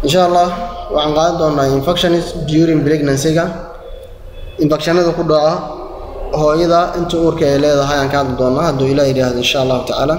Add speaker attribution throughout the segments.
Speaker 1: insha allah waxaan qaadan doonaa infections during pregnancy-ga infectionada ku dhaca hooyada inta uurka ay leedahay aan ka hadli doonaa hadduu ilaah yidhaahdo insha allahu tacaala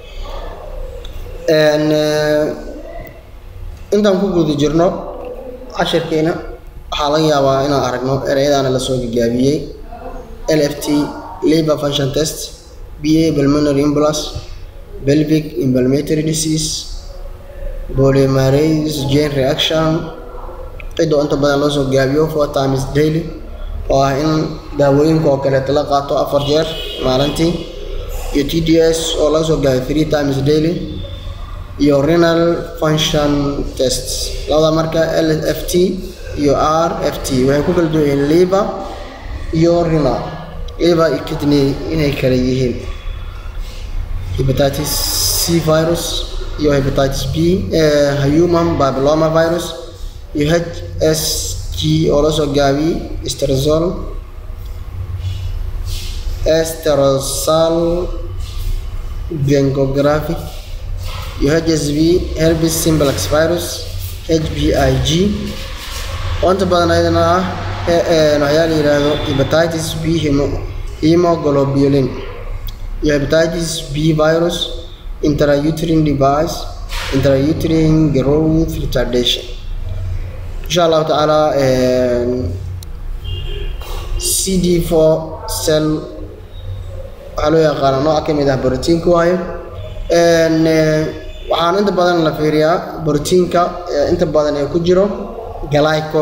Speaker 1: intaan ku guda jirno cashirkeena waxaa laga yaabaa inaan aragno ereyadaana lasoo gagaabiyey l f t labor function test b a pulmonary imbalance pelvic inflammatory disease polymerase chain reaction cidoo inta badan loo soo gaabiyo four times daily oo ah in daawooyinka oo kaleeto la qaato afar jeer maalintii iyo t d s oo laga soo gaabiyo three times daily iyo renal function test labada marka l f t iyo r f t waxay ku kala duwan yihiin liver iyo renal liver iyo kidney inay kala yihiin hepatitis c virus iyo hepatitis b human papilloma virus iyo h s g oo la soo gaabiyey estrosol esterosal gengographic iyo h s v herpes simplex virus h b i g oo inta badan ayadana ah waxyaa la yidhaahdo hepatitis b hemoglobulin iyo hepatitis b virus intrauterine device intrauterine growth retardation insha allahu tacaala c d four cell waxaa loo yaqaana nooc ka mid ah brotiinka waayo waxaan inta badan la fiiriyaa brotiinka inta badan ee ku jiro galayco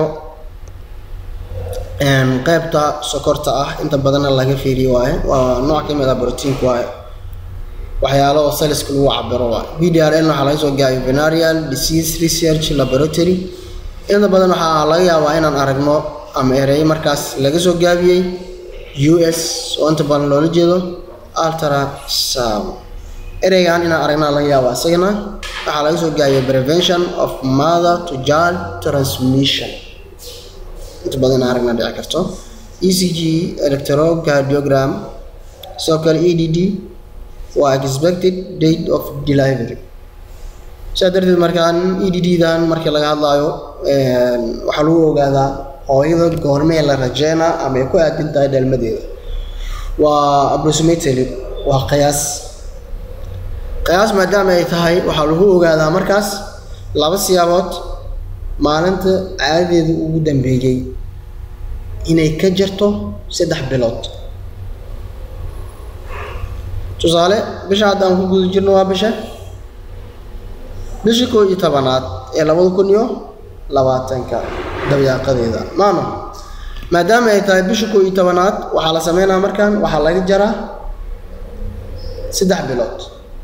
Speaker 1: qeybta sokorta ah inta badanna laga fiiriyo waaye waa nooc ka mid ah brotiinka waaye waxyaalo oo saliska lagu cabiro waaye v d r n waxaa laga soo gaabiyo venarial disease research laboratory inta badan waxaa laga yaabaa inaan aragno ama ereyo markaas laga soo gaabiyey u s oo inta badan loola jeedo ultrasound ereygan inaan aragnaa laga yaaba isagana waxaa laga soo gaabiyey prevention of mother to child transmission inta badan inaan aragnaa dhici karto e c g electrocardiogram sidoo kale e d d waa expected date of delivery sidaa darteed markaan e d d dan markii laga hadlaayo waxaa lagu ogaadaa hooyada goormee la rajeynaa ama ay ku aadin tahay dhalmadeeda waa approximately waa qiyaas qiyaas maadaama ay tahay waxaa lagu ogaadaa markaas laba siyaabood maalinta caadadeeda ugu dambeeyey inay ka jirto saddex bilood tusaale bisha hadda aan ku guda jirno waa bisha bisha koo iyo tobanaad ee labada kun iyo labaatanka dabyaaqadeeda maano maadaama ay tahay bisha koo iyo tobanaad waxaa la sameynaa markaan waxaa laga jaraa saddex bilood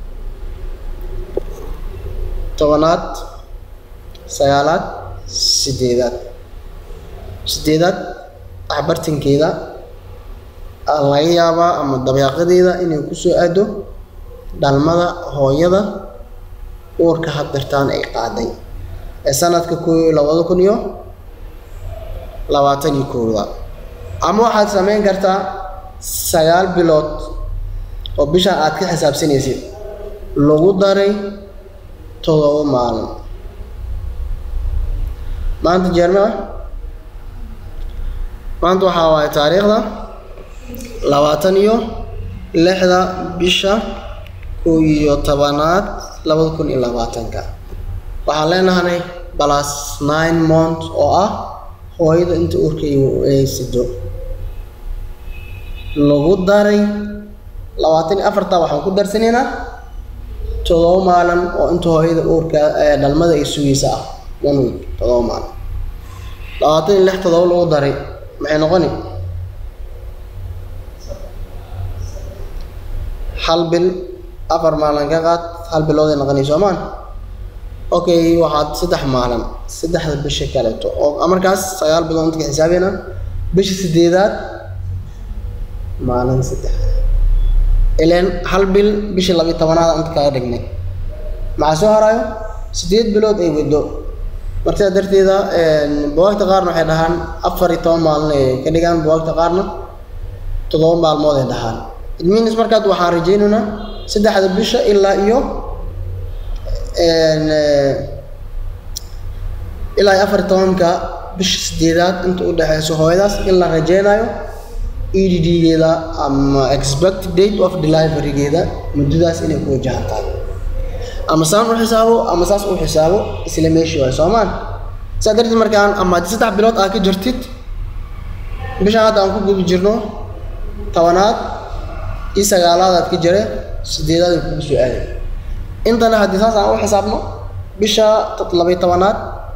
Speaker 1: tobanaad sagaalaad sideedaad sideedaad axbartankeeda laga yaabaa ama dabyaaqadeeda inay kusoo aado dhalmada hooyada uurka haddartaan ay qaaday ee sanadka ko labada kun iyo labaatan iyo kowda ama waxaad sameyn kartaa sagaal bilood oo bisha aad ka xisaabsanaysid lagu daray todoba maalin maanta jeerma maanta waxaa waaye taariikhda labaatan iyo lixda bisha kow iyo tobanaad labada kun iyo labaatanka waxaan leenahanay balas nine mont oo ah hooyada inta urka ay sido lagu daray labaatan iyo afarta waxaan ku darsanaynaa todoba maalin oo inta hooyada uurka dhalmada ay sugaysa ah one week todoba maalin labaatan iyo lix todoba lagu daray maxay noqoni hal bil afar maalin ka qaad hal bilooday noqonay soomaan okay waxaad saddex maalin saddexda bisha kaleeto oo markaas sagaal bilood inta ka xisaabayna bisha sideedaad maalin saddex ileen hal bil bishii labiyo tobanaad inta kaga dhignay maxaa soo harayo sideed bilood ay wado markaa darteeda buwaagta qaarna waxay dhahaan afar iyo toban maalin ay ka dhigaan buwaagta qaarna toddoba maalmood ay dhahaan idminis markaad waxaan rajaynaynaa saddexda bisha ilaa iyo ilaa iyo afar tobanka bisha sideedaad inta u dhexeyso hooyadaas in la rajeynayo EDD-geeda ama expected date of delivery-geeda muddadaas inay ku wajahan tahay ama saan u xisaabo ama saas u xisaabo isla meeshii waay soomaan saa darteed markaan ama haddii saddex bilood aad ka jirtid bishaan hadda aan ku guda jirno tobanaad iyo sagaalaad aad ka jire sideedaad ay kugu soo aaday intana haddii saas aan u xisaabno bisha labay tobanaad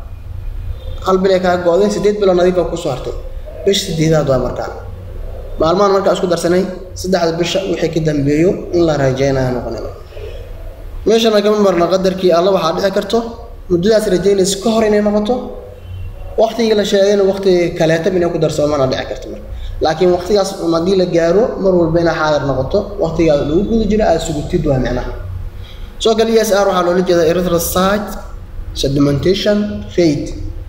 Speaker 1: hal bil ay kaa go-day sideed bilood nadiif baa kusoo hartay bisha sideedaad waa markaan maalmahan markaa isku darsanay saddexda bisha wixii ka dambeeyo in la rajeynayo noqonayno meeshana kama marno qadarkii alla waxaa dhici karto muddadaas rajeynaysa ka hor inay noqoto waktigii la sheegayna wakti kaleetaba inay ku darsoomaana dhici karto marka laakiin waktigaas um haddii la gaaro mar walba inay xaadir noqoto waktigaas lagu guda jiro aada sugutid waa micnaha soo kale e s r waxaa loola jeeda erythrocyte sedimentation rate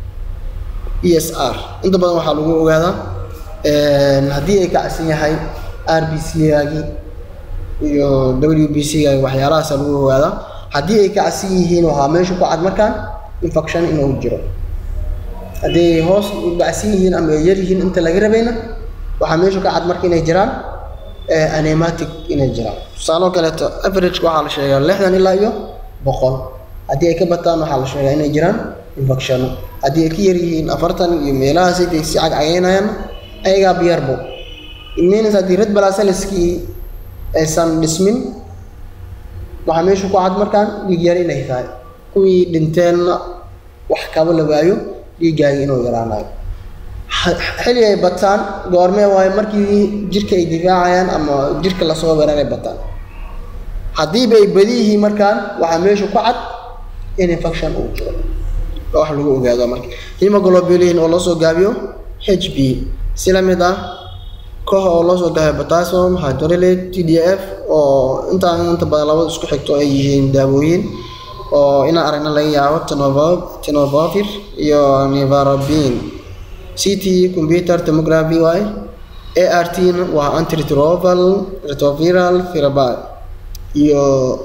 Speaker 1: e s r inta badan waxaa lagu ogaadaa haddii ay kacsan yahay r b c-gaagii iyo w b c-gaagi waxyaalahaasa lagu ogaadaa haddii ay kacsan yihiin waxaa meesha ku cad markaan infection inuu jiro haddii ay hoos u dhacsan yihiin ama ay yar yihiin inta laga rabayna waxaa meesha ka cad marka inay jiraan anematic inay jiraan tusaaloo kaleeto averageka waxaa la sheegaa lixdan ilaa iyo boqol haddii ay ka bataan waxaa la sheegaa inay jiraan infectiono haddii ay ka yar yihiin afartan iyo meelahaas intay si cagcageynayaan ayagaa biyarbo means haddii red balacelskii aysan dhismin waxaa meesha ku cad markaan dhiig yar inay tahay kuwii dhinteenna wax kaba la waayo dhiiggaagi inuu yaraanayo xilli ay bataan goormee waayo markii jirka ay difaacayaan ama jirka lasoo weeraray bataan haddiiba ay badi yihiin markaan waxaa meesha ku cad in infection uu jiro wax lagu ogaado marka hemoglobulin oo loo soo gaabiyo h b si la mid ah koox oo loo soo gaabiyo potassium hydrolate t d f oo intaan inta badan labada isku xigto ay yihiin daawooyin oo inaan aragna laga yaabo tenofovir iyo nivarabin ct computer tomography waay art waa antiretroviral retroviral therapy iyo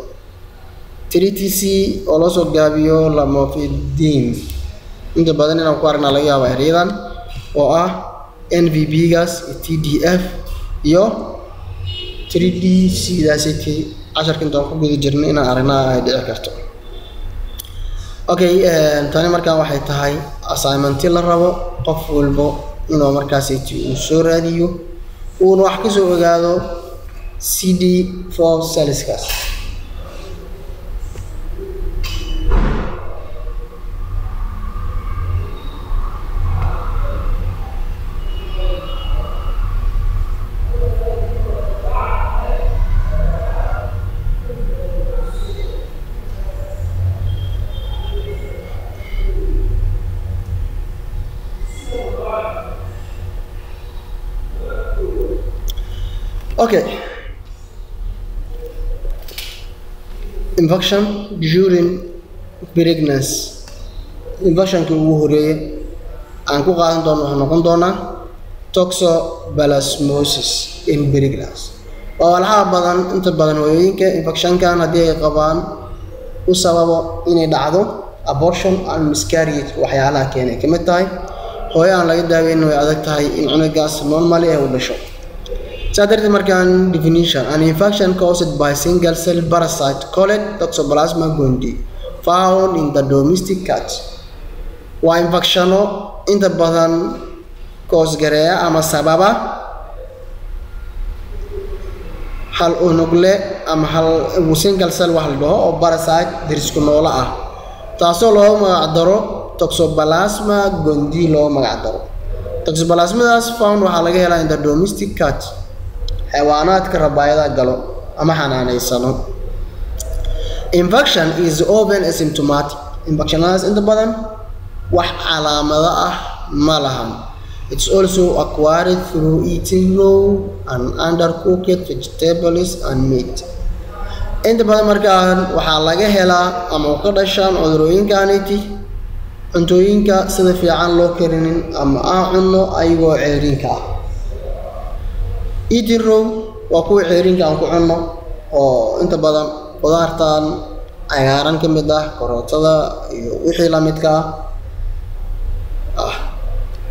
Speaker 1: 3tc oo loo soo gaabiyo lamofidin inta badan inaan ku aragnaa laga yaaba eryadan oo ah nvb gaas t d f iyo 3d cdact casharka intaan ku guda jirna inaan aragnaa ay dhici karto okay tani markaan waxay tahay assignmenti la rabo qof walbo inuu markaasiti uu soo raadiyo uuna wax kasoo ogaado c d for saliskaas Okay. Infection during pregnancy. Infectionkii ugu horeeyay aan ku qaadan doono wuxuu noqon doonaa toxoplasmosis in pregnancy. Waa walxaha badan inta badan hooyooyinka infectionkan haddii ay qabaan u sababo inay dhacdo abortion and miscarriage waxyaalaha keenay ka mid tahay hooyo aan laga daaweyn way adag tahay in cunugaas normally ay u dhasho saa darteed markaan definition an infection caused by single cell parasite called toxoplasma gondii found in the domestic cat waa infectiono inta badan koosgareeya ama sababa hal unugle ama hal single cell wax la dhaho oo parasite dirisku noolo ah taasoo loogu magac daro toxoplasma gondii loogu magac daro toxoplasmadaas found waxaa laga helaa in the domestic cat xayawaanaadka rabaayada galo ama xanaanaysano infection is open asymptomatic infectionadaas inta badan wax calaamado ah ma lahan it's also acquired through eating raw and undercooked vegetables and meat inta badan markaan waxaa laga helaa ama ka dhashaan cudurooyinkaniti cuntooyinka sida fiican loo karinin ama aan cunno ayagoo ceeriinka ah eating row waa kuwa ceerinka aan ku cunno oo inta badan qudaartan cagaaran ka mid ah karootada iyo wixii la midka ah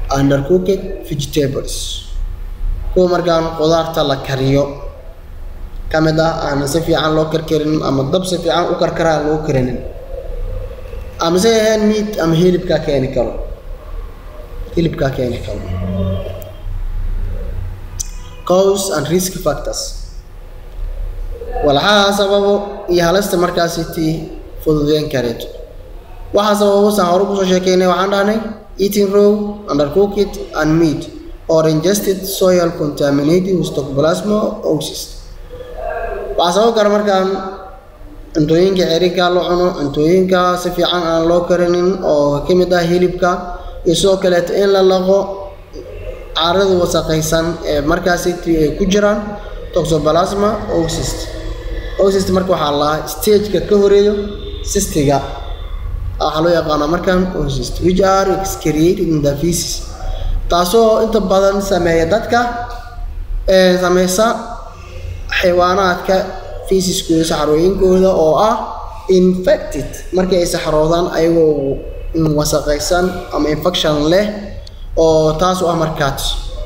Speaker 1: undercooked vegetables kuwa markaan qudaarta la kariyo ka mid ah aan si fiican loo karkarin ama dab si fiican u karkaraa loo karinin ama se ahayn meat ama hilibkaa keeni karo hilibkaa keeni karo cause and risk factors walxaha sababo iyo halista markaasi tii fududeyn kareeto waxaa sababo saan hore kusoo sheekeynay waxaan dhahnay eating raw undercooked and meat or ingested soil contaminated with toxoplasma oocyst waxaa sabab kara markaan cuntooyinka cerinkaa la cuno cuntooyinka si fiican aan loo karinin oo ka mid ah hilibka iyo sidoo kaleeto in la laqo carada wasaqaysan ee markaasi ay ku jiraan toxoplasma oocyst oocyst marka waxaa lahaa stageka ka horeeyo cystiga waxaa loo yaqaanaa markaan oocyst which are excreated in the feces taasoo inta badan sameeya dadka sameysa xayawaanaadka fiisiskooda saxarooyinkooda oo ah infected markii ay saxaroodaan ayagoo wasaqaysan ama infection leh oo taas u ah markaas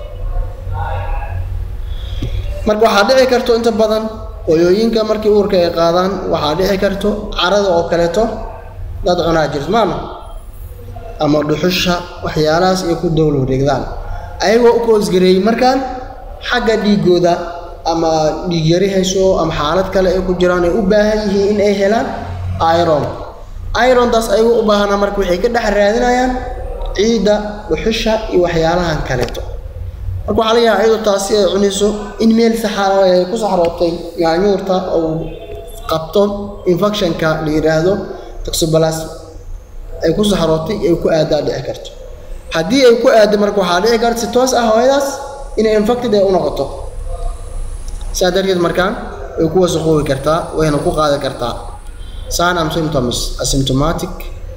Speaker 1: marka waxaa dhici karto inta badan hooyooyinka markii uurka ay qaadaan waxaa dhici karto carada oo kaleeto dad cunaa jirt maama ama dhuxusha waxyaalahaas ay ku dowla wareegdaan ayagoo u koosgareeyey markaan xagga dhiigooda ama dhiig yari hayso ama xaalad kale ay ku jiraan ay u baahan yihiin in ay helaan iron irontaas ayagoo u baahanaa marka waxay ka dhex raadinayaan ciidda dhuxusha iyo waxyaalahan kaleeto marka waxaa laga yaaba iyadoo taasi ay cunayso in meel saxaaro ay ku saxrootay yaanyuurta uu qabto infectionka la yidhaahdo toxoplasma ay ku saxrootay ay ku aadaa dhici karto haddii ay ku aado marka waxaa dhici karta si toos ah hooyadaas inay infected ay u noqoto saa darteed markaan way ku wasaqoobi kartaa wayna ku qaadi kartaa sign and symptoms asymptomatic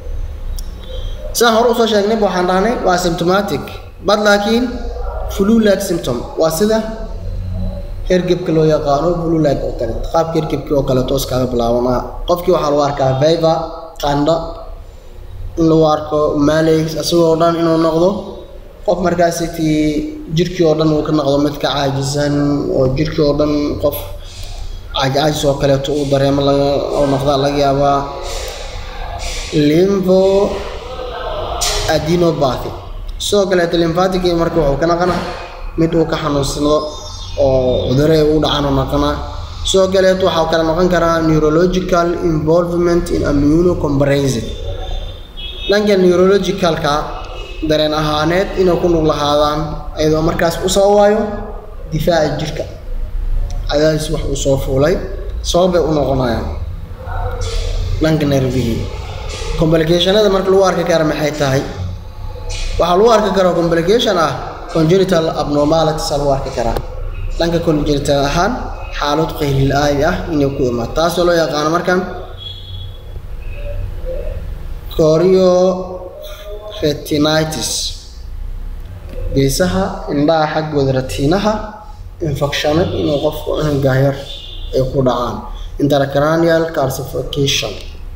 Speaker 1: sidaan hore usoo sheegnay waxaan dhahnay waa symptomatic bad laakiin flu-like symptom waa sida hergebka loo yaqaano flu-like oo kale qaabka hergebka oo kale toos kaaga bilaabanaa qofkii waxaa lagu arkaa viva qandho in lagu arko malays isagoo dhan inuu noqdo qof markaasi tii jirkii oo dhan uu ka noqdo mid ka caajisan oo jirkii oo dhan qof caajcaajis oo kaleeto uu dareemo laga oo noqdaa laga yaabaa limfo adinopathy sidoo kaleeto lymphatic marka wuxuu ka naqanaa mid uu ka xanuunsado oo cudure u dhacaan u naqanaa sidoo kaleeto waxaa kale noqon karaa neurological involvement in immunocomparison dhanka neurologicalka dareen ahaaneed inay ku lug lahaadaan iyadoo markaas u sababaayo difaaca jirka cadaadis wax uu soo fuulay sababbay u noqonayaan dhanka nervihii complicationada marka lagu arki kara maxay tahay waxaa lagu arki karaa complication ah congenital abnormalities lagu arki karaa dhanka congenital ahaan xaalad qaylilaadi ah inay ku imaado taasoo loo yaqaano markan corio retinitis geesaha indhaha xaggooda ratiinaha infecshano inuu qofku gahyar ay ku dhacaan intercranial calcification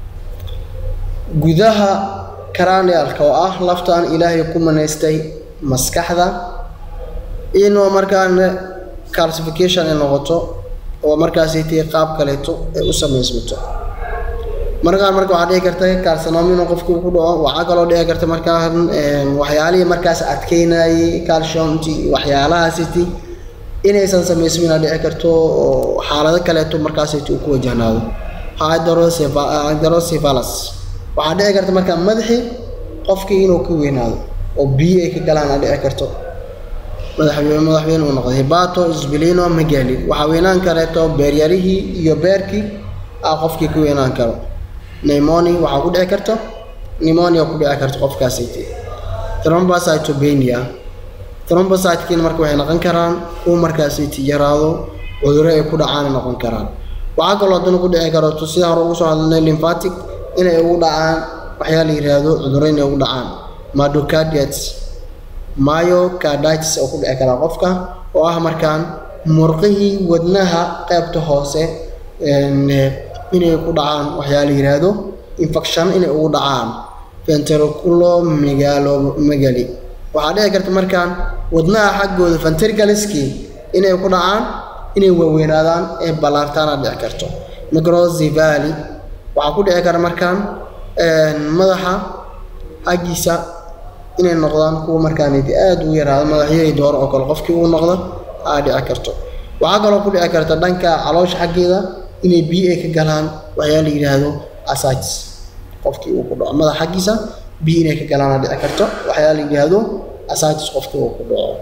Speaker 1: gudaha cranialka oo ah laftan ilaahay ku manaystay maskaxda inuu markaan calcification ay noqoto oo markaasi tii qaab kaleeto ay u samaysmato markaan marka waxaa dhici karta calcinom inuu qofku ku dhaco waxaa kaloo dhici karta markaan waxyaalihii markaas adkeynayay calciumti waxyaalahaasiti inaysan samaysmina dhici karto oo xaalado kaleeto markaasiti uu ku wajahnaado hydrocephalus waxaa dhici karta markaa madaxii qofkii inuu ka weynaado oo biyo ay ka galaan aa dhici karto madaxweyne madaxweyne uu noqday hibato isbilino magali waxaa weynaan kareeto beeryarihii iyo beerkii aa qofkii ka weynaan karo pneumonia waxaa ku dhici karto pneumonia ku dhici karto qofkaasiti thrombocytopenia thrombocytekiina marka waxay noqon karaan kuwa markaasiti yaraado cudurro ay ku dhacaan ay noqon karaan waxaa kaloo haddana ku dhici karto sida hore ugu soo hadalnay lymphatic inay ugu dhacaan waxyaa la yidhaahdo cudurro inay ugu dhacaan myocarditis myocarditis oo ku dhici karaa qofka oo ah markaan murqihii wadnaha qaybta hoose inay ku dhacaan waxyaa la yidhaahdo infection inay ugu dhacaan ventriculo megalo megali waxaa dhici karta markaan wadnaha xaggooda ventricleski inay ku dhacaan inay waaweynaadaan ee ballaartaana dhici karto microcephaly waxaa ku dhici kara markaan madaxa xaggiisa inay noqdaan kuwa markaanidi aada u yaraado madaxyahii dooro oo kale qofkii uu noqdo aa dhici karto waxaa kaloo ku dhici karta dhanka caloosha xaggeeda inay biyo ay ka galaan waxyaa la yidhaahdo asatis qofkii uu ku dhaco madax xaggiisa biyo inay ka galaana dhici karto waxyaa la yidhaahdo asatis qofkii uu ku dhaco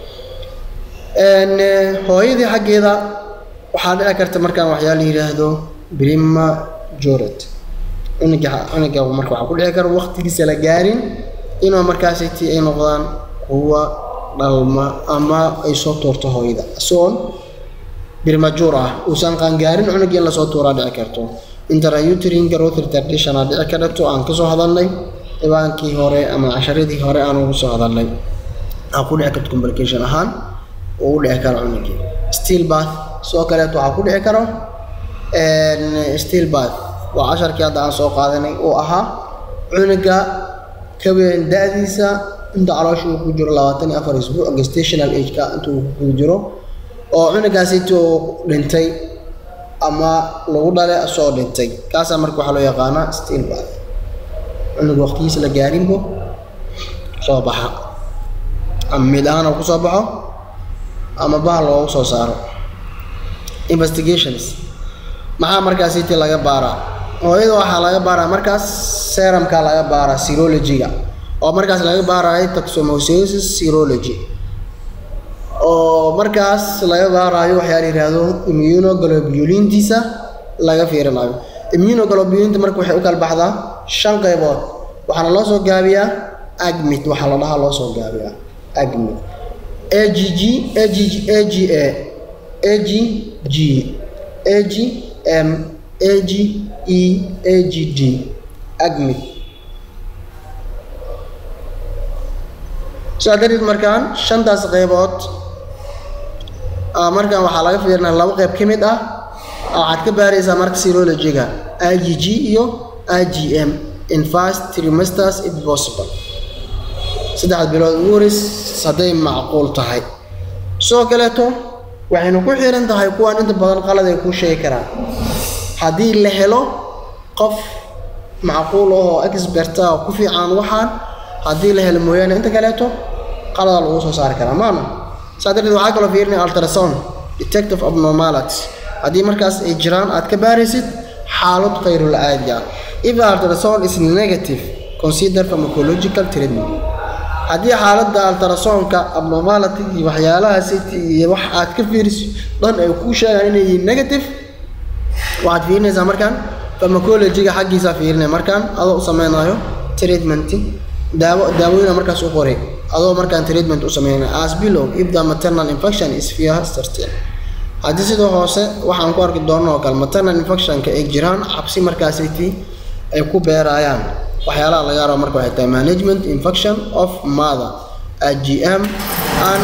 Speaker 1: hooyadii xaggeeda waxaa dhici karta markaan waxyaa la yidhaahdo brima joret cunuga cunuga marka waxaa ku dhici kara waqtigiisa la gaarin inuu markaasiti ay noqdaan kuwa dhalma ama ay soo tuurto hooyada isagoon birmajuur ah uusan qaangaarin cunugii in lasoo tuuraa dhici karto intrauterine growth retardation aa dhici karto aan kasoo hadalnay dhibaankii hore ama casharadii hore aan ugu soo hadalnay aa ku dhici karto complication ahaan uu u dhici karo cunugii steel bath sidoo kaleeto waxaa ku dhici karo steel bath waa casharkii hadda aan soo qaadanay oo ahaa cunuga kabeen da-diisa inta caloosha uu ku jiro labaatan iyo afar isbuuc gestational ageka inta uu ku jiro oo cunugaasiti uu dhintay ama lagu dhale asoo dhintay kaasaa marka waxaa loo yaqaanaa steel bath cunuga waqtigiisa la gaarinbo soo baxa ama mid ahaan ku soo baxo ama bahal loogu soo saaro investigations maxaa markaasiti laga baaraa hooyada waxaa laga baaraa markaas serumka laga baaraa serologyga oo markaas laga baarayo taxomosis serology oo markaas laga baarayo waxyaa la yidhaahdo immunoglobulintiisa laga fiirinayo immunoglobulinta marka waxay u kala baxdaa shan qaybood waxaana loo soo gaabiyaa agmit waxaa la dhahaa loo soo gaabiyaa agmit agg agg aga ag g ag m ag e ag d agmit sidaa darteed markaan shantaas qaybood markaan waxaa laga fiirinaa laba qayb ka mid ah waxaad ka baaraysaa marka serologyga igg iyo igm in fast trimesters if possible saddexda bilood ugu horeys hadday macquul tahay sidoo kaleeto waxaynu ku xiran tahay kuwaan inta badan qalad ay kuu sheegi karaan haddii la helo qof macquul ah oo experta oo ku fiican waxaan haddii la helo mooyaane inta kaleeto qaladaa lagu soo saari karaa maana saa darteed waxaa kaloo fiirinaya ultrasound detective abnormalities haddii markaas ay jiraan aad ka baaraysid xaalad khayrul caadi ah if the ultrasound is negative consider pharmacological treatment haddii xaaladda ultrasoundka abnormality iyo waxyaalahaasi iyo wax aad ka fiiriso dhan ay kuu sheegaan inay yihiin negative waxaad fiirinaysaa markaan pharmacologyga xaggiisa fiirinaya markaan adoo u sameynayo treatment daawo daawooyina markaas u qoray adoo markaan treatment u sameynaya as below if the maternal infection is fear certain haddii sidoo hoose waxaan ku arki doona oo kale maternal infectionka ay jiraan cabsi markaasiti ay ku beerayaan waxyaalaha laga rabo marka waxay tahay management infection of mother agm and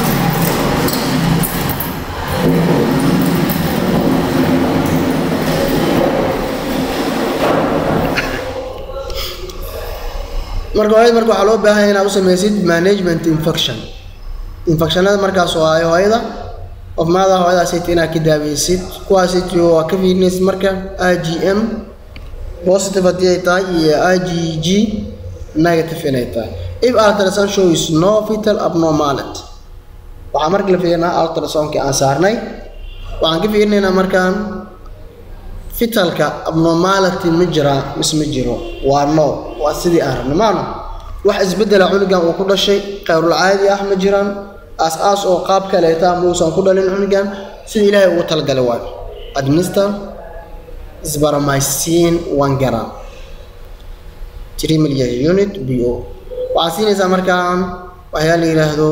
Speaker 1: marka hooyada marka waxaa loo baahan inaad u sameysid management infection infectionada markaas oo ay hooyada of mother hooyadaasiti inaad ka daaweysid kuwaasiti waa ka fiirinaysid marka igm positive haddii ay tahay iyo igg negative inay tahay if ultrasound shows no fetal abnormality waxaa marka la fiirinaa ultrasoundkii aan saarnay waxaan ka fiirinaynaa markaan fitalka abnormality ma jiraa mise ma jiro waa no waa sidii aan rabnay maano wax isbeddela cunugan uu ku dhashay khayrul caadi ah ma jiraan aas-aas oo qaab kaleeta muusan ku dhalin cunugan sida ilaahay ugu talagalay waayo administer sbaromycin one gram three million unit b o waxaad siinaysaa markaan waxyaa la yidhaahdo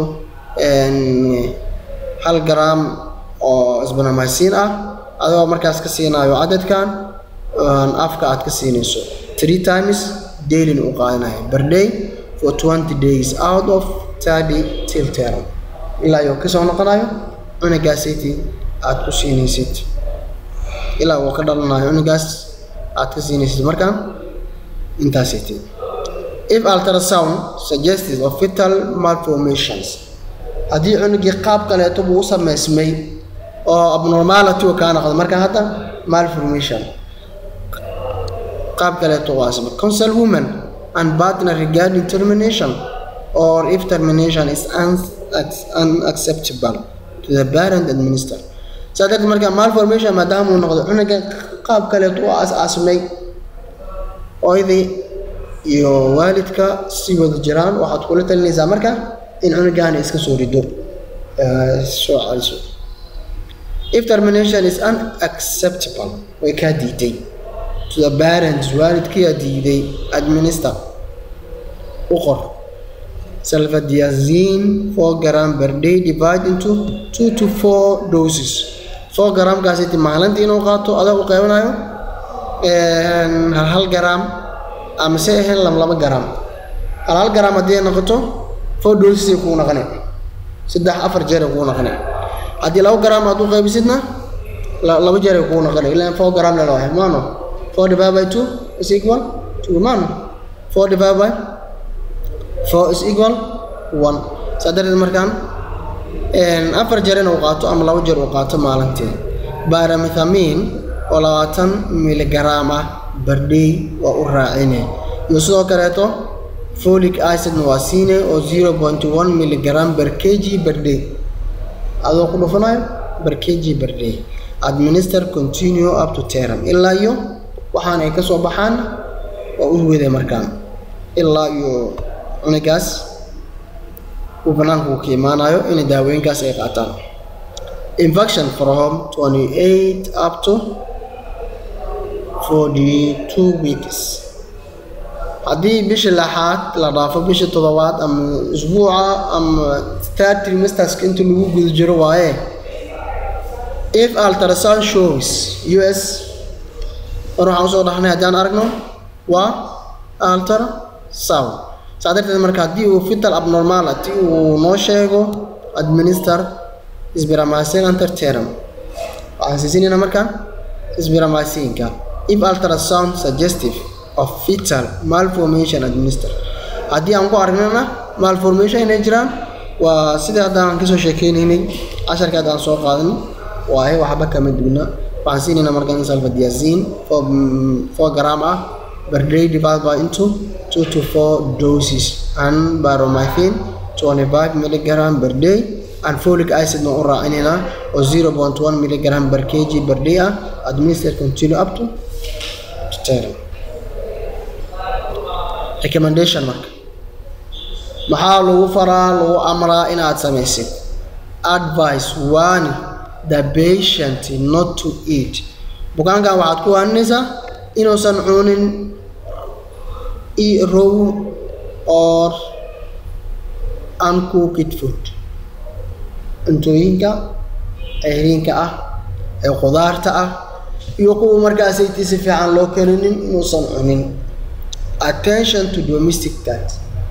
Speaker 1: hal gram oo sbaromycin ah adigoo markaas ka siinayo cadadkan afka aad ka siinayso three times dailyn u qaadanayo per day for twenty days out of thirty till term ilaa iyo kasoo noqonayo cunugaasiti aad ku siinaysid ilaa uu ka dhalanayo cunugaas aad ka siinaysid markaan intaasiti if ultrasound suggested of fetal malformations haddii cunugii qaab kaleeto buu u sameysmay oo abnormality uu kaa noqdo marka hadda malformation qaab kaleeto waa samay counsel woman and partner regarding termination or if termination is unacceptable to the parent and minister saa darteed marka malformation maadaama uu noqdo cunuga qaab kaleeto u as-aasmay ooydii iyo waalidka si wada jiraan waxaad kula talinaysaa marka in cunugaani iska soo rido soo celiso if termination is unacceptable way kaa diiday to the parents waalidkiyaa diiday administer u qor salfadiazine four gram per day divide into two to four doses four gramkaasiti maalintii inuu qaato adag u qaybanayo hal hal gram ama se ahayn laba laba gram hal hal gram haddii ay noqoto four doses ay kugu noqone saddex afar jeer ay kugu noqone haddii laba gram aad u qaybisidna laba jeer ay kugu noqone ilaa four gram lala wahay maano four divided by two is equal to maano four divided by four is equal one saa darteed markaan afar jeer inuu qaato ama laba jeer uu qaato maalintii baramethamiin oo labaatan miligram ah bardhay waa u raacine iyo sidoo kaleeto folic acidna waa siine oo zero point one miligram per kg bardhay adoo ku dhufanayo per kg bardhay administer continue up to term ilaa iyo waxaan ay kasoo baxaan waa u wede markaan ilaa iyo cunugaas uu banaanka uu ka imaanayo inay daawooyinkaas ay qaataan infection from 28 up to 42 weeks haddii bishii lixaad la dhaafo bishii toddobaad ama isbuuca ama third trimesterska inta lagu guda jiro waaye if ultrasound shows us mar waxaan usoo dhahnay haddaan aragno waa ultrasound saa darteed marka haddii uu fetal abnormality uu noo sheego administer sbiramasin anterterum waxaan siisinayna markaan sbiramasinka if ultrasound suggestive of fetal malformation administer haddii aan ku aragnana malformation inay jiraan waa sidii haddaan kasoo sheekeynaynay casharka haddaan soo qaadanay waaye waxba kama duuna waxaan siinayna markaan salfadiazine four gram ah per day divided by into two to four doses and baromythine 25 milligram per day and folic acid na u raacinayna oo 0.1 milligram per kg per day ah administer continue up to term recommendation marka maxaa lagu faraa lagu amraa inaad samaysid advice one the patient not to eat bukaankan waxaad ku waaninaysaa inuusan cunin raw or uncooked food cuntooyinka ceyriinka ah ee khudaarta ah iyo kuwa markaasaytii si fiican loo karinin inuusan cunin attention to domestic cat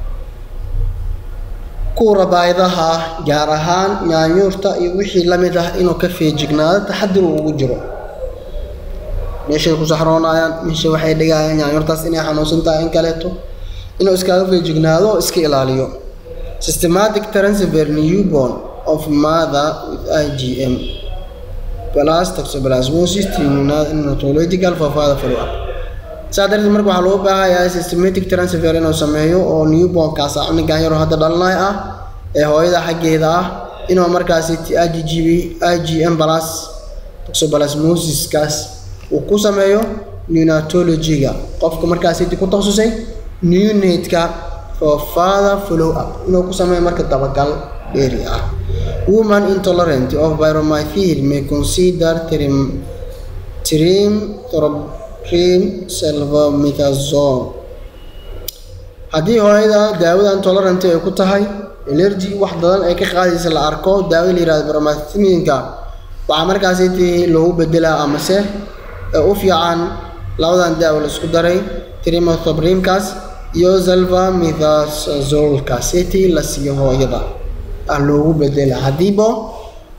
Speaker 1: kuwa rabaayadaha gaar ahaan nyaanyuurta iyo wixii la mid ah inuu ka feejignaado taxadir uu ugu jiro meeshay ku saxroonayaan meesha waxay dhigayaan nyaanyuurtaas inay xanuunsan tahay in kaleeto inuu iskaga feejignaado oo iska ilaaliyo systematic transfer newborn of mother with IgM plus toxoplasmosis neonatological for further follow up saa darteed marka waxaa loo baahayaa systematic transfer inuu sameeyo oo newbornkaas ah cunugan yaroo hadda dhalanay ah ee hooyada xaggeeda ah inuu markaasi IgGB IgM plus toxoplasmosiskaas uu ku sameeyo neonatology-ga qofka markaasi ku takhasusay neonate-ka for further follow up inuu ku sameeyo marka dabagal dheeri ah woman intolerant of pyromythil may consider trim trim trim selvomethazone haddii hooyada daawada intolerant ay ku tahay allergy wax badan ay ka qaadaysa la arko daawo la yihahdo pyromythilinka waxaa markaasi tii loogu bedelaa amase u fiican labadan daawo la isku daray trimethoprimkaas iyo zalva methazolkaas tii la siiyo hooyada ah loogu bedela haddiiba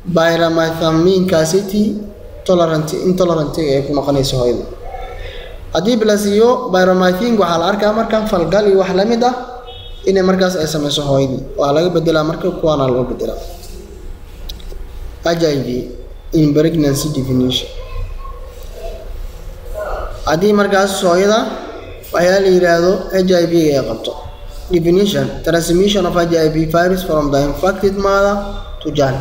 Speaker 1: pyramethaminkaasiti tolerant intolerant ay ku noqonayso hooyada haddii la siiyo byromythink waxaa la arkaa marka falgal iyo wax la mid ah inay markaas ay samayso hooyadii waa laga bedelaa marka kuwaana loo bedelaa h i v in pregnancy definition haddii markaas hooyada waxyaa la yidhaahdo h i v ay qabto definition transmission of h i v virus from the infected mother to child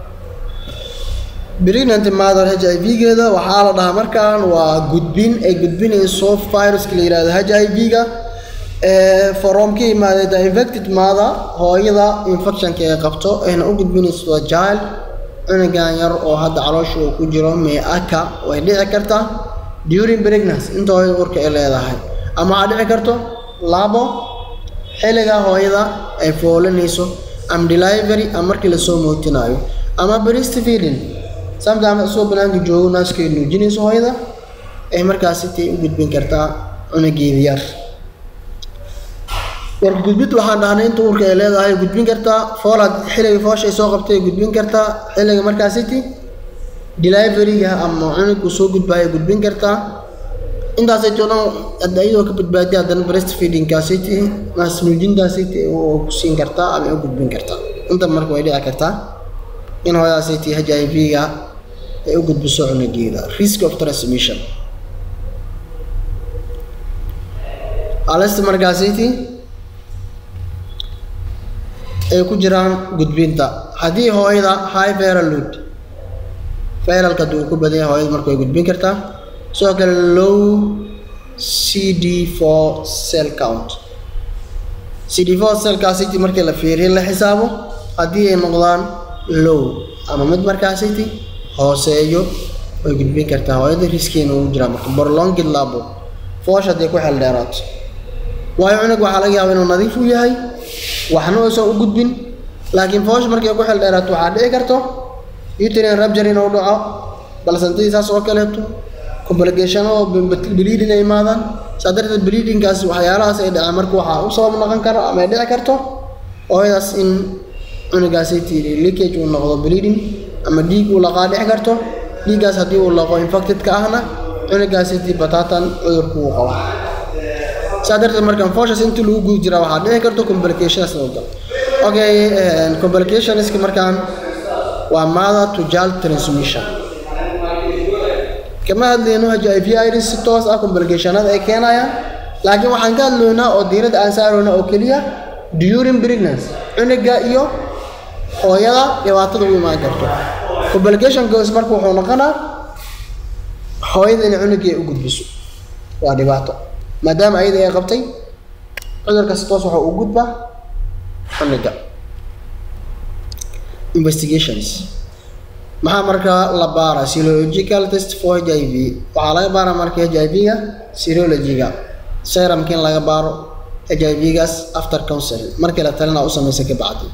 Speaker 1: pregnant mother h i v-geeda waxaa la dhahaa markaan waa gudbin ay gudbinayso viruska la yihahdo h i v-ga from ka imaadee the infected mother hooyada infectionka ay qabto ayna u gudbinayso the child cunugan yar oo hadda caloosha uu ku jiro meaka way dhici kartaa during pregnancy inta hooyada urka ay leedahay ama waxaa dhici karto labo xilliga hooyada ay foolanayso am delivery ama markii lasoo mootinayo ama breastfeeding sometimes isoo banaanka joogo naaskay nuujinayso hooyada ay markaas sitay u gudbin kartaa cunugeeda yar warka gudbid waxaan dhahnay inta uurka ay leedahay gudbin kartaa foolaad xilliga foosha ay soo qabtay gudbin kartaa xilliga markaas siti deliveryga ama cunugku soo gudbaya gudbin kartaa intaasayto dhan hadda iyadoo ka badbaadiya haddana breastfeedingkaasiti naas nuujintaasiti oo ku siin kartaa ama u gudbin kartaa inta marka way dhici kartaa in hooyadaasiti h i v-ga ay u gudbiso cunugeeda risk of transmission alista markaasiti ay ku jiraan gudbinta haddii hooyada high viral load viralka haddii uu ku badan yahay hooyada marka way gudbin kartaa sidoo kale low c d four cell count c d four cellkaasiti markii la fiiriyo la xisaabo haddii ay noqdaan low ama mid markaasiti hooseeyo way gudbin kartaa hooyada riskiina ugu jiraa marka borlongid labo foosh hadday ku xel dheeraato waayo cunug waxaa laga yaaba inuu nadiif u yahay waxna uusan u gudbin laakiin foosh markay ku xel dheeraato waxaa dhici karto uterine rupture inuu dhaco balsantadii saas oo kaleeto complication oo bleeding ay imaadaan saa darteed bleedingkaas waxyaalahaas ay dhaceen marka waxaa u sabab noqon karo ama ay dhici karto hooyadaas in cunugaasi tiri leakage uu noqdo bleeding ama dhiig uu laqaa dhici karto dhiiggaas haddii uu laqo infected-ka ahna cunugaasi ti batatan cudurku uu qabo saa darteed markan foshas intii lagu guda jiraa waxaa dhici karto complications noqdo okay complicationska markaan waa mother to child transmission kama hadlayno h i v iris si toos ah complicationada ay keenayaan laakiin waxaan ka hadlaynaa oo diiradda aan saarayna oo keliya during pregnancy cunuga iyo hooyada dhibaatada u imaan karto complication goes marka wuxuu noqonaa hooyada inay cunugii ay u gudbiso waa dhibaato maadaama ayada ay qabtay cudurkaas toos waxa uu gudbaa cunuga investigations maxaa markaa la baaraa serological test for h i v waxaa laga baaraa marka h i v-ga serologiga serumka in laga baaro h i v-gaas after counseling markii la talina u samaysa ka bacdi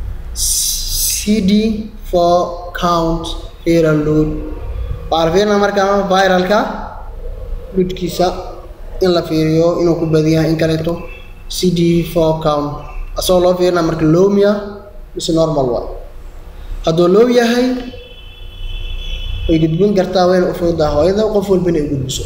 Speaker 1: c d for count viral load waxaa la fiirinaa markaa viralka ludkiisa in la fiiriyo inuu ku badan yahay in kaleeto c d for count asagoo loo fiirinaa marka lomia mise normal way hadduu low yahay way gudbin kartaa wayna u fududaa hooyada qof walba inay u gudbiso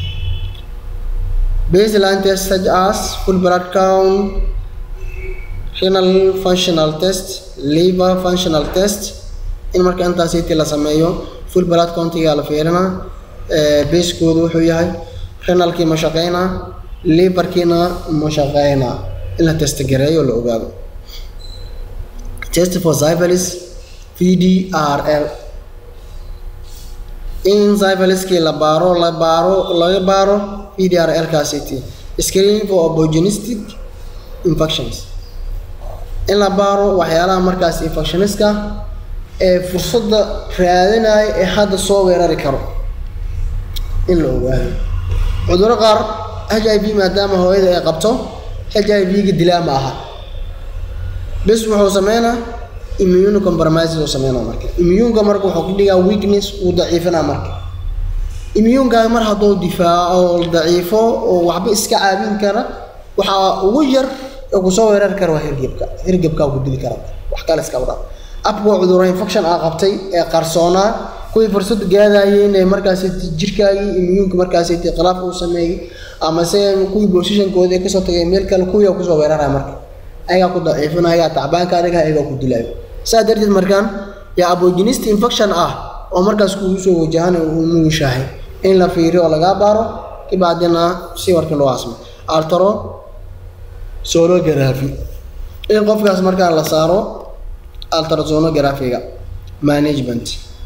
Speaker 1: baseline test such as full blood count renal functional test liver functional test in marka intaasiti la sameeyo full blood countiga la fiirinaa basekoodu wuxuu yahay renalkii ma shaqeynaa liverkiina ma shaqeynaa in la test gareeyo la ogaado test for syphilis vdrl in syphiliskii la baaro la baaro laga baaro vdrl kaasiti screening for opportunistic infections in la baaro waxyaalaha markaas infectioniska ee fursadda raadinaya ee hadda soo weerari karo in la ogaado cudurro qaar h i v maadaama hooyada ay qabto h i v-ga dilaa ma aha bes wuxuu sameynaa immune compromise uu sameynaa marka immuunka marka wuxuu ka dhigaa weakness uu daciifinaa marka immuunkaa mar hadduu difaaco oo daciifo oo waxba iska caabin kara waxaa ugu yar ee kusoo weerari kara waa hirgebka hirgebkaa ku dili kara wax kale iska wadha abka cudurro infection aa qabtay ee qarsoonaa kuwii fursad gaadayay inay markaas jirkaagii immuunka markaas khilaaf uu sameeyey ama se kuwii positionkooda ay kasoo tagay meel kale kuwii kusoo weeraraya marka ayagaa ku daciifinaya ayagaa tacbaanka adiga ayagaa ku dilaayo saa darteed markaan yaa abogenist infection ah oo markaas kugu soo wajahan uu nugushahay in la fiiriyo oo lagaa baaro kabacdina si warkii loo asmo altaro sonography in qofkaas markaa la saaro ultrasonographiga management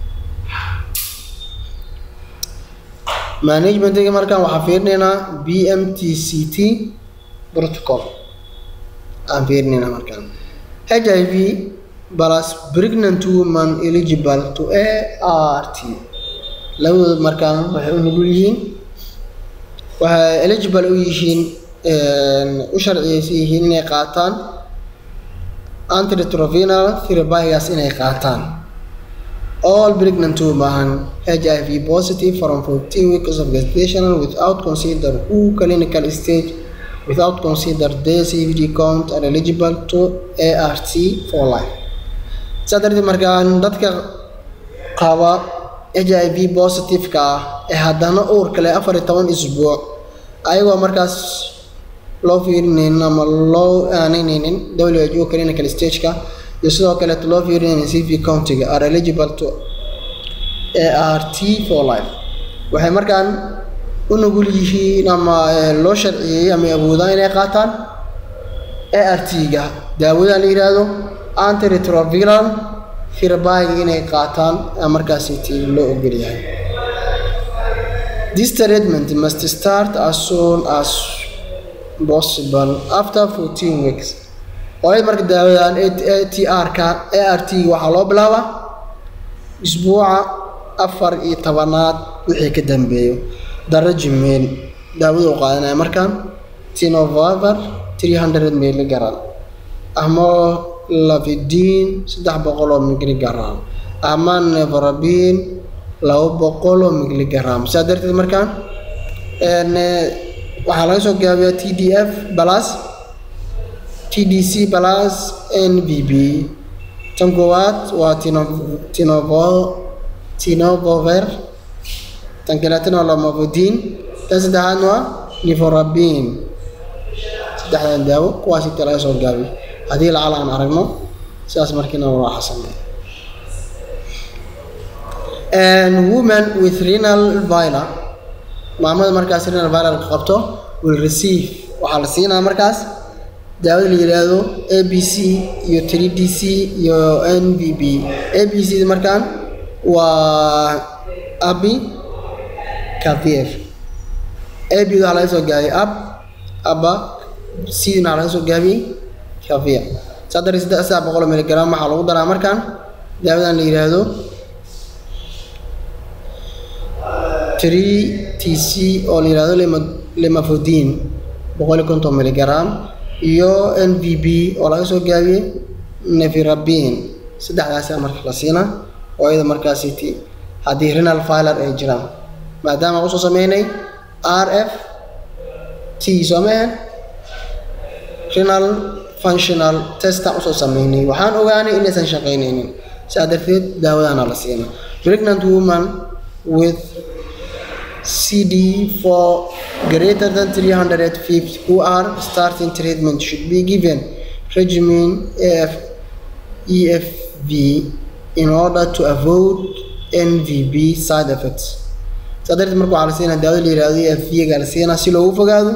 Speaker 1: managementiga markaan waxaan fiirinaynaa b m t c t protocol aan fiirinaynaa markaan h i v plus pregnant woman eligible to a r t labadooda markaan waxay u nugul yihiin waxay eligible u yihiin u sharciyeysan yihiin inay qaataan antiretrovinal therapygaas inay qaataan all pregnant women HIV positive from 14 weeks of gestation without consider who clinical stage without consider their CVD count are eligible to ART for life. saa darteed markaan dadka qaba HIV positive-ka ah ee haddana uurka leh afar iyo toban isbuuc ayagoo markaas loo fiirinaynin ama loo aaneyneynin WHO clinical stage-ka iyo sidoo kaleeto loo fiirinaynin CV countiga are eligible to ART for life waxay markaan u nugul yihiin ama loo sharciyey ama awoodaan inay qaataan ART-ga daawadan la yidhaahdo antiretroviral therapy inay qaataan markaasi loo ogol yahay this treatment must start as soon as possible after 14 weeks oo marka daawadan ATR-ka ART waxaa loo bilaabaa isbuuca afar iyo tobanaad wixii ka dambeeyo daraji meel daawada u qaadanaya markaan tinovavar 300 milligram ama lavidin saddex boqol oo miligram ama nevrabin laba boqol oo miligram saa darteed markaan waxaa laga soo gaabiyaa t d f plus t d c plus n b b tan koowaad waa tinovo tinovover tan kaleetana waa lamavudin tan saddexaadna waa niforabin saddexdan daawo kuwaas inta laga soo gaabiyo haddii lacal aan aragno sidaas markiina waa xasanay woman with renal vila maamada markaas renal viral qabto will receive waxaa la siinaa markaas daawada la yidhaahdo a b c iyo three d c iyo n v b a b c markaan waa abi kavf a b waxaa laga soo gaabiyey ab aba c waxaa laga soo gaabiyey kavia saa darteed saddex saddex boqol miligram waxaa lagu daraa markaan daawadan la yidhaahdo three t c oo la yidhahdo lemafodin boqol iyo konton miligram iyo n v b oo laga soo gaabiyey nevirabin saddexdaasa marka la siinaa oo iyada markaasi t haddii renal filer ay jiraan maadaama usoo sameynay r f t soo maahan renal functional testaan usoo sameynay waxaan ogaanay inaysan shaqaynaynin sidaa darteed daawadaana la siinaa pregnant woman with CD4 greater than 350 who are starting treatment should be given regimen AF, EFV in order to avoid NVB side effects. saa darteed marka waxaa la siinaa daawada la yihahdo EFV-ga la siinaa si loogu fogaado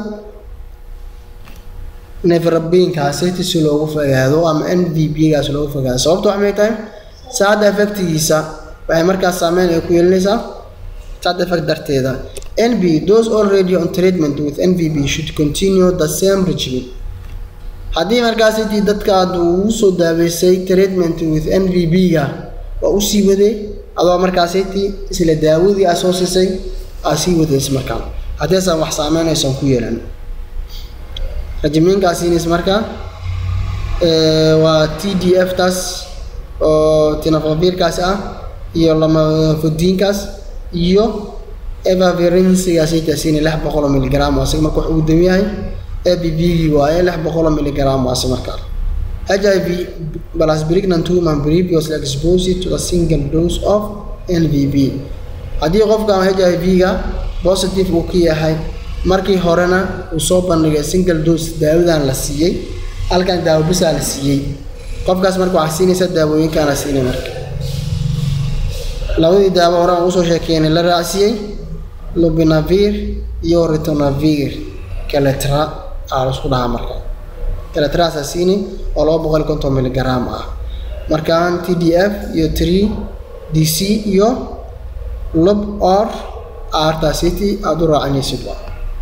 Speaker 1: nevrabinkaaseti si loogu fogaado ama NVB-gaas loogu fogaado sababta waxay tahay side effectigiisa waxay markaas saameyn ay ku yeelanaysaa side effect darteeda NB those already on treatment with NVB should continue the same regimen haddii markaasiti dadka aad ugu soo daaweysay treatment with NVB-ga waa usii waday adoo markaasiti isla daawadii aa soo siisay aa sii wadays markaa haddiisan wax saameynaysan ku yeelan regimenkaasinis markaa waa t d f taas oo tinafavirkaas ah iyo lamafodiinkaas iyo evavirinsigaasitaasiini lix boqoloo miligram asiga marka wax ugu dam yahay a b b gii waaye lix boqoloo miligram waasi markaa h i v plus pregnant woman previously exposed to a single dose of n v b haddii qofkan h i v-ga positive uu ka yahay markii horena uu soo bandhigay single dose daawadan la siiyey halkan daawo bisaa la siiyey qofkaas marka waxaa siinaysa daawooyinkaana siinay marka labadii daawo hore aan usoo sheekeynay la raacsiiyey lubinavir iyo ritonavir kaletra aa la isku dhahaa marka kaletraasaa siini oo laba boqol iyo konton miligram ah markaan t d f iyo tree d c iyo lub or arta city aada u raacinaysid waa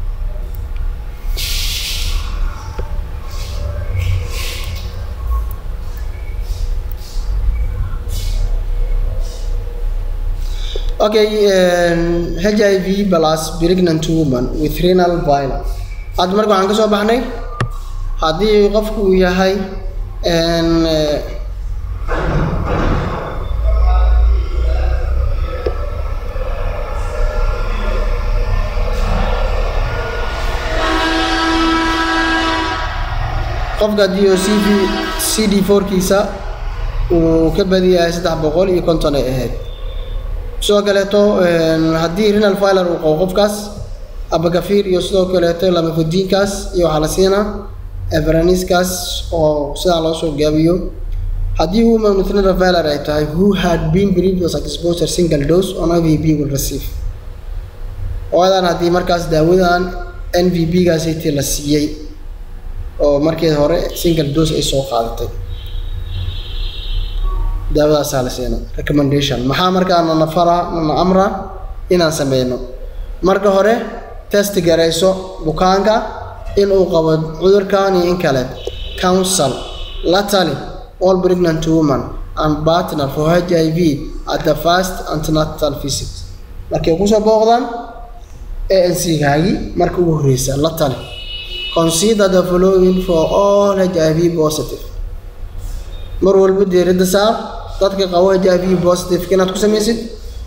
Speaker 1: okay um, h i v plus pregnant woman with renal violence hadda marka waxaan ka soo baxnay haddii qofku uu yahay qofka haddii oo c v c d fourkiisa uu ka badiyahay saddex boqol iyo konton ay ahayd sidoo kaleeto haddii renal filer uu qabo qofkaas abagafiir iyo sidoo kaleeto lamafodiinkaas iyo waxaa la siinaa everaniskaas oo sidaa loo soo gaabiyo haddii woman with renal filer ay tahay who had been previous exposure single dose on ivb will receive oodan haddii markaas daawadan n v b gaasiti la siiyey oo markii hore single dose ay soo qaadatay daawadaasaa la siina recommendation maxaa markaa nana fara nana amra inaan sameyno marka hore test garayso bukaanka inuu qabo cudurkan iyo in kale council la tali all pregnant woman and partner for h i v at the first antenatal visit markay kusoo booqdaan a n c gaagi marka ugu horeysa la tali consider the following for all h i v positive mar walba diiradda saar dadka qabo h i v positive inaad ku samaysid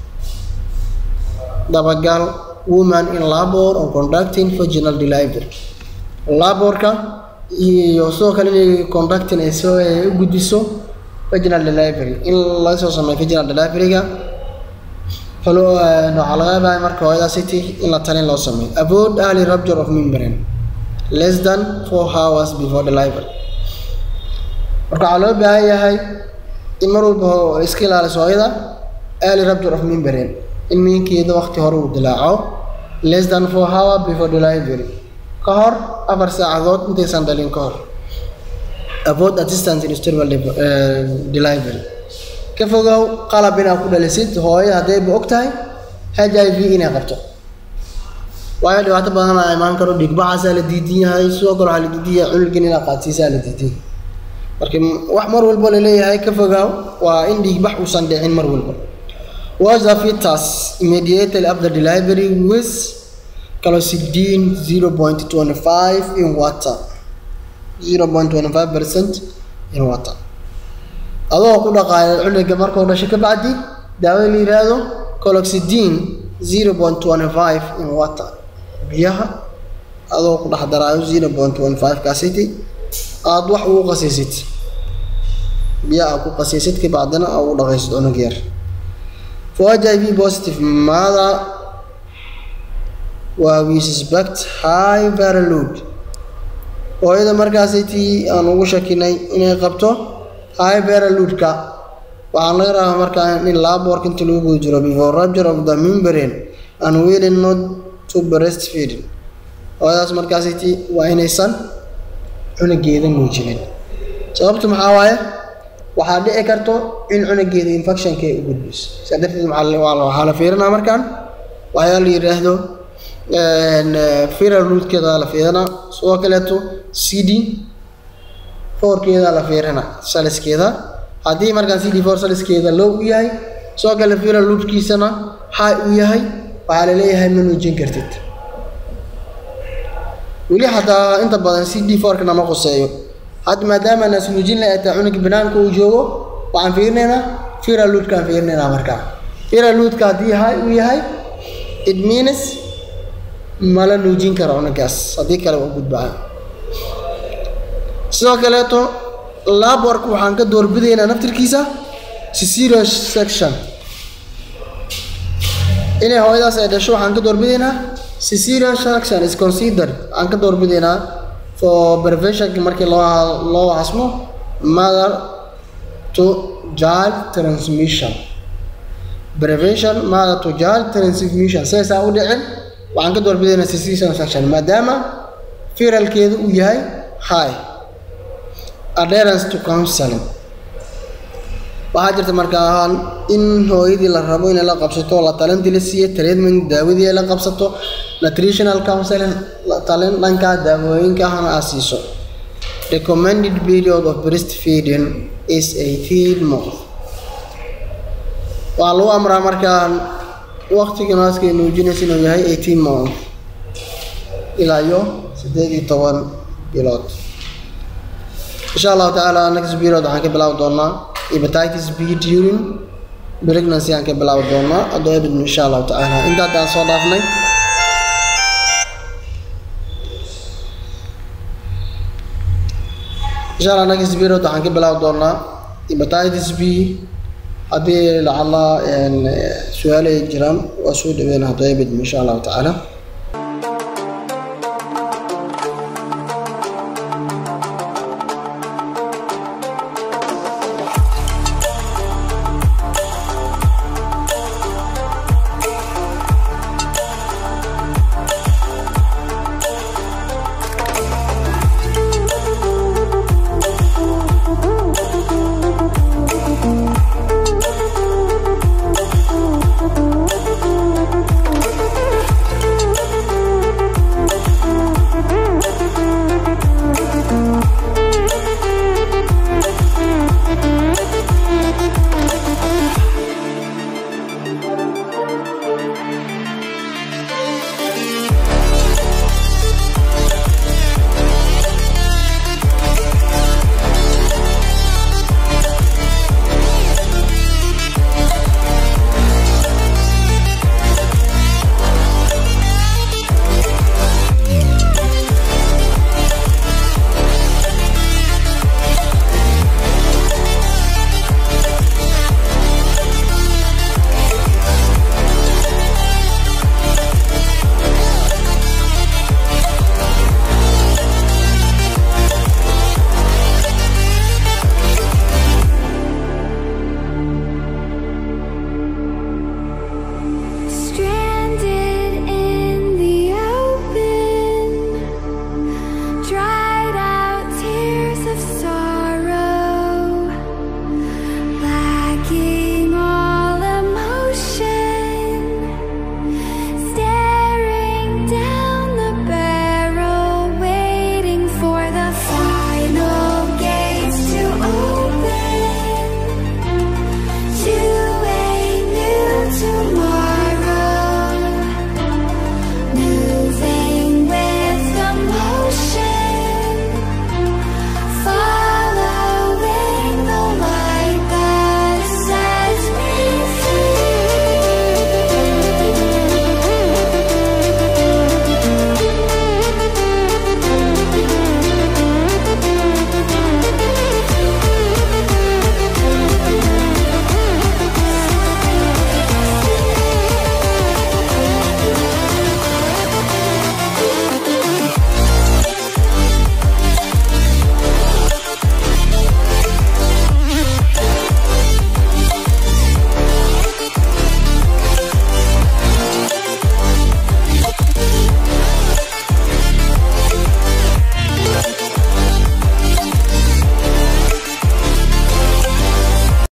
Speaker 1: dabagal woman in labor on conducting vaginal delivery laborka iyo sidoo kale inay conducting ay soo u gudbiso vaginal delivery in laga soo sameeyo vaginal deliveryga falo waxaa laga yaabaa marka hooyada city in la talin loo sameeyo avoid early rupture of membrane less than four hours before delivery marka waxaa loo baahan yahay in mar walba iska ilaaliso hooyada early rupture of membrane in miinkeeda waqti hore uu dilaaco less than four hour before delivery ka hor afar saacadood intaysan dhalin ka hor avoid assistance in sterile delivery ka fogow qalab inaad ku dhalisid hooyada haddayba og tahay h i v inay qabto waayo dhibaato badan aa imaan karo dhiigbaxaasaa la diidan yahay sidoo kale waxaa la diidan yahay cunugin inaad qaadsiisaa la diidan marka wax mar walba laleeyahay ka fogaaw waa in dhiigbax uusan dhicin mar walba was the fetus immediately after delivery with calocidine 0.25 in water 0.25 percent in water adoo ku dhaqaaya cunuga markuu dhasho ka bacdi daawada la yiraahdo calocidine 0.25 in water biyaha adoo ku dhex daraayo 0.25 kaasiti aada wax ugu qasaysid biyaha aad ku qasaysid ka bacdina aa ugu dhaqaysid cunug yar for h i v positive mother waa we suspect high viral load hooyada markaasaytii aan ugu shakinay inay qabto high viral loadka waxaan laga rabaa markaa in laborka inta lagu guda jiro before rupture of the membrane and willing not to breastfeeding hooyadaas markaasaytii waa inaysan cunugeeda muujinin sababtu maxaa waaye waxaa dhici karto in cunugeeda infectionka ay u gudbiso sidaa darteed waxaa la fiirinaa markaan waxyaa la yidhaahdo viral loadkeeda la fiirinaa sidoo kaleeto c d fourkeeda la fiirina saliskeeda haddii markaan c d four saliskeeda low u yahay sidoo kale viral loadkiisana high u yahay waxaa la leeyahay ma nuujin kartid weli xataa inta badan c d fourka nama quseeyo hadda maadaama naas nuujin la taa cunuga banaanka uu joogo waxaan fiirinaynaa viral loadkaan fiirinaynaa markaa viral loadka haddii high uu yahay it means mala nuujin karo cunugaas haddii kale waa gudbaa sidoo kaleeto laborka waxaan ka doorbidaynaa naftirkiisa cesarean section inay hooyadaas ay dhasho waxaan ka doorbidaynaa cesarean section is considered aan ka doorbidaynaa for preventionki markii loo loo hasmo mother to child transmission prevention mother to child transmission saysaa u dhicin waxaan ka doorbidaynaa cesarean section maadaama firalkeedu uu yahay high adherence to counseling waxaa jirta markaa in hooyadii la rabo inay la qabsato la talintii la siiyo treatment daawadii ay la qabsato nutritional counseling talin dhanka daawooyinka ahna aad siiso recommended period of breastfeeding is 18 month waxaa lagu amraa markaa waqtiga naaska nuujinaysa inuu yahay 18 month ilaa iyo siddeed iyo toban bilood insha allahu tacaala next period waxaan ka bilaabi doonaa hepatitis b during pregnancy aan ka bilaabi doonaa haddoo ebid insha allahu tacaala inta haddaan soo dhaafnay insha allah next period waxaan ka bilaabi doonaa hepatitis b haddii lacala su-aal ay jiraan waa soo dhaweyn haddoo ebid insha allahu tacaala